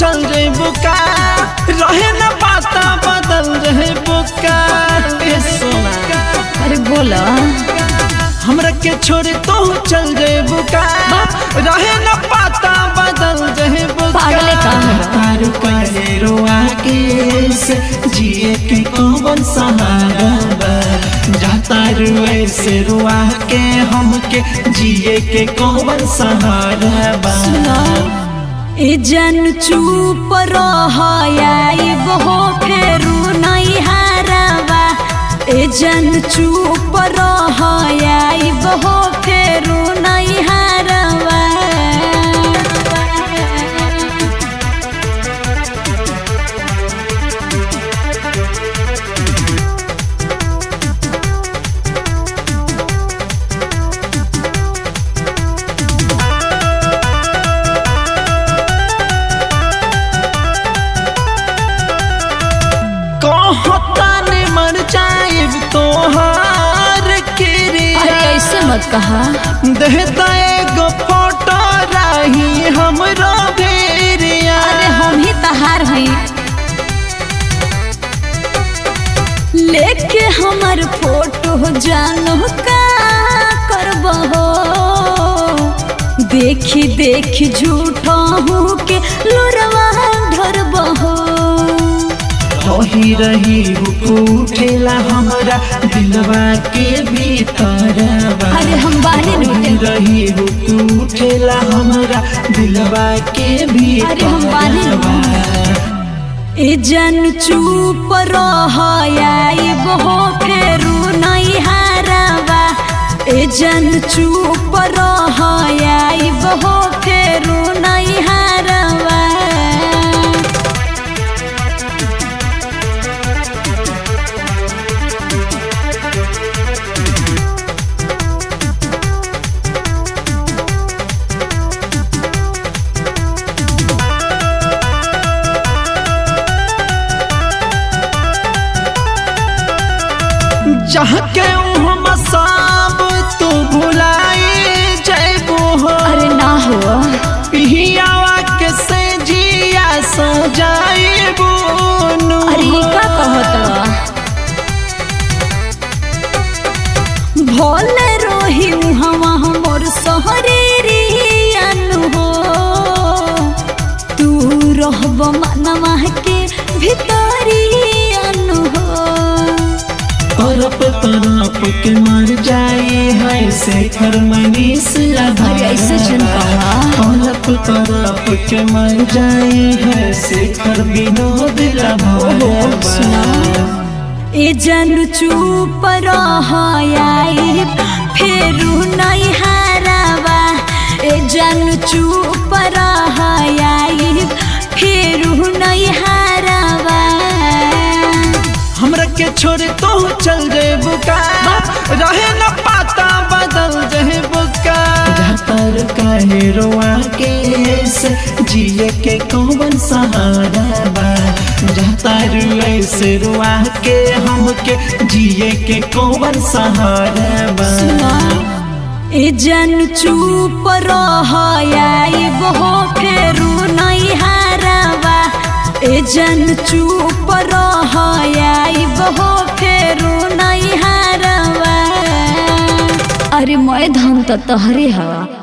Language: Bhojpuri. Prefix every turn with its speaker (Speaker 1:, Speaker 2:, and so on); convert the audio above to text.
Speaker 1: चल रे बुका रहे न पाता बदल रहे बुका ए सोना
Speaker 2: अरे बोला
Speaker 1: हमरा के छोड़े तो चल रे बुका रहे न पाता बदल रहे बुका
Speaker 2: पागले का है?
Speaker 1: तारू कहे रोआ के से जिए के कौन सहारा बा जाता रुए से रुआ के हमके जिए के कौन सहारा बा
Speaker 2: ए जन चुप रहाई बहो फेरू नहीं हारवा ए जन चुप रहाई बहो फेरू नहीं हारवा
Speaker 1: कहता ने मर जाए तोहार किरी
Speaker 2: अरे ऐसे मत कहा
Speaker 1: देता एगो फोटो रही हमरो भेरिया
Speaker 2: अरे हम ही तहार हई लेके हमर फोटो जानो का करबहो देखी देखी झूठा हूँ के लुरवा ढरबहो
Speaker 1: रही रही हुकू उठेला हमरा दिलवा के भीतर
Speaker 2: अरे हम बानी
Speaker 1: रही
Speaker 2: लूटे
Speaker 1: रही हुकू उठेला हमरा दिलवा के
Speaker 2: अरे हम बानी
Speaker 1: भीतर
Speaker 2: ए जन चुप रहाई बहो फेरू नहीं हारवा ए जन चुप रहाई बहो फेरू नहीं हारवा
Speaker 1: जहाँ के हम सब तू भुलाई जैबू हो
Speaker 2: अरे ना हो
Speaker 1: पिहियावा के से जिया सजाइबू
Speaker 2: अरे ई का कहत भोले रोही हवा मोर सहरी हो तू रहब मनवा के भितरी हो
Speaker 1: तरफ तरफ के मर जाए है से घर मनीष
Speaker 2: अरे ऐसे जन कहा।
Speaker 1: तरफ तरफ के मर जाए है से घर विनोद
Speaker 2: ओहो, सुना। ए जन चुप रहाई फेरू नहीं हारवा ए जन चुप रहाई फेरू नहीं हारवा
Speaker 1: हमरा के छोड़े तो चल रे बुका रहे न पाता बदल रहे बुका जातर कहे रोआ के से जिए के कौन सहारा बा जातर ऐसे रोआ के हमके जिए के कौन सहारा बा
Speaker 2: ए जन चुप रहाई बहो फेरू नहीं हारवा ए जन चुप रहाई बहो फेरू नहीं हारवा अरे मैं धन त तहरे हवा